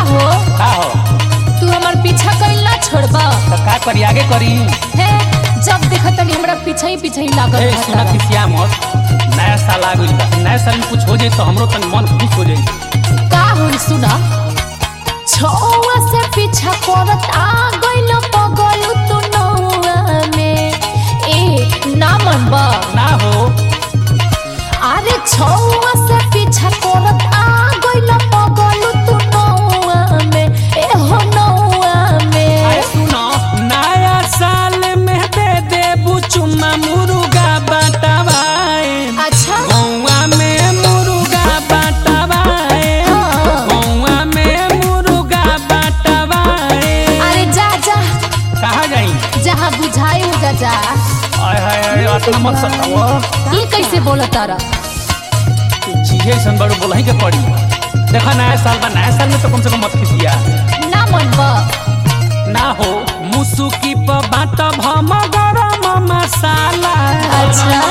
हो का हो तू हमार पीछा कइल ना छोड़बा तो का करी आगे करी हे जब देखत तनी हमरा पीछे ही पीछे ही लागत ए रहता सुना बा। खिसिया मत नया साल आ गइल बा नया साल में कुछ हो जाई तो हमरो तन मन खुश हो जाई का होई सुना छौवा से पीछा करत आ गइल पगल तू नौवा में ए ना मनबा ना हो अरे छौवा से पीछा करत आ गइल पगल तू नौवा में ए हो नौवा में आए सुनो नया साल में दे दे बुचुमा मुर्गा बाटावाए अच्छा गौवा में मुर्गा बाटावाए हाँ। गौवा में मुर्गा बाटावाए अरे जा जा कहाँ जाई जहाँ बुझाई उजा जा आय हाय हाय अतना मत सताओ ये कैसे बोला तारा चीजें ऐसन बड़ो बोलही के पड़ी देखा नया साल बा नया साल में तो कम से कम मत खिसिया ना मनबा ना हो मुसुकी प बाट भम गरम मसाला अच्छा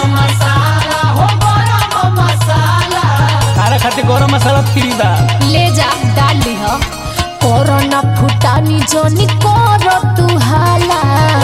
तारा खातिर गरम मसाला फ्री बा ले जा डाल ली हो कोरोना फुटानी जोनी करो तू हाला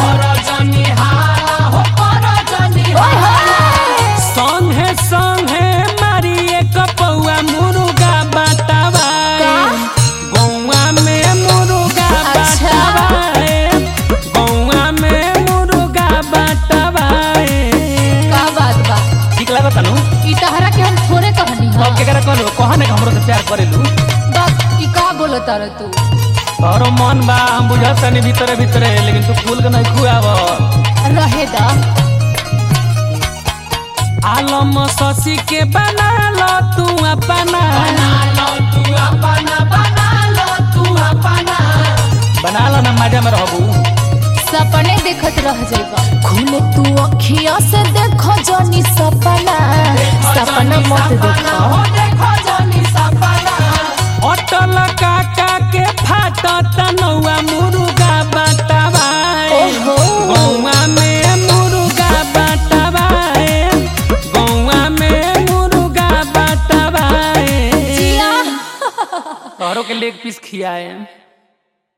ओए होए। संगे संगे मारी एक पौआ मुर्गा बाटावा का? गौवा में मुर्गा अच्छा। बाटावा गौवा में मुर्गा बाटावा का बात बा ठीक लागत नु ई तहरा के हम थोड़े कहनी हो अब केकरा कहलो कहा ने हमरो से प्यार करेलू बात ई का बोलो तारा तू तोरो मन बा हम बुझत तनी भीतरे भीतरे लेकिन तू फूल के नहीं खुआव रहे दा आलम शशि के बना लो तू अपना बना लो ना मजा में रहबू सपने देखत रह जाइबा खुले तू अखिया से देखो जोनी सपना सपना मत देखो अटल काका के फाटत नौआ मुर्गा बाटावा ओहो। गौवा में मुर्गा बाटावा गौवा में मुर्गा बाटावा जिया तोहरो के लेग पीस खियाए